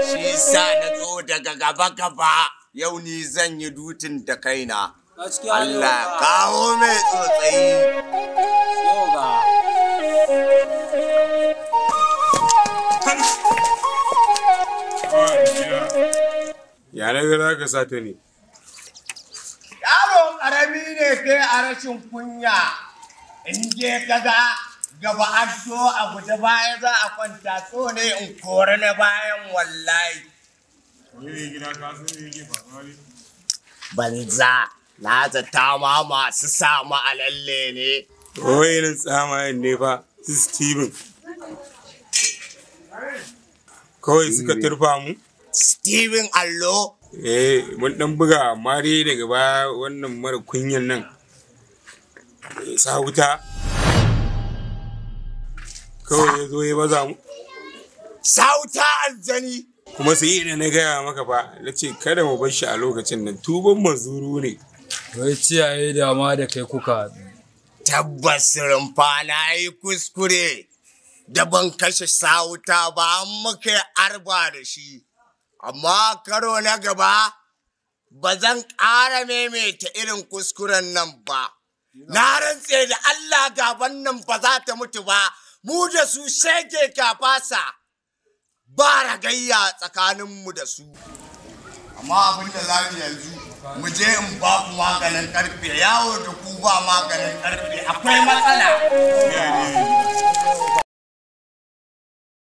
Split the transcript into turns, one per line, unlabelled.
shi sa na zo daga gaba gaba yau ni zan yi dutin da kaina
gaskiya ne
Allah
oga.
kawo mai tsotsayi
Sai oga.
Ya na ga za ka sa ta ne.
yaro karami ne kai a rashin kunya in je kaga gaba an so a guje baya za a kwanta so ne in kore na bayan wallahi
Wani gida ka san me yake faruwa ne?
banza na zata ma masu samu a lalle ne
Wai nan tsamayen ne fa su Steven. Kawai suka turfa mu?
Steven Allo
Eh, mun dan buga amma dai daga baya wannan mara kunyan nan. ya Sa wuta. Kawai ya zo ya baza mu.
sauta aljani
Kuma sai da na gaya maka fa, na ce kada mu bar shi a lokacin nan tuban mazuru ne.
Wai ciyaye da ma da kai kuka haɗu.
tabbas rumfa na yi kuskure da ban kashe sauta ba an muka yi arba da shi amma karo na gaba ba zan ƙara maimaita irin kuskuren nan ba na rantse da Allah gaban nan ba za ta mutu ba mu da su shege kafasa ba ragayya tsakaninmu da su amma abin da za mu yanzu mu je in ba ku maganin karfe yawo da ku ba maganin karfe akwai matsala
Ya ne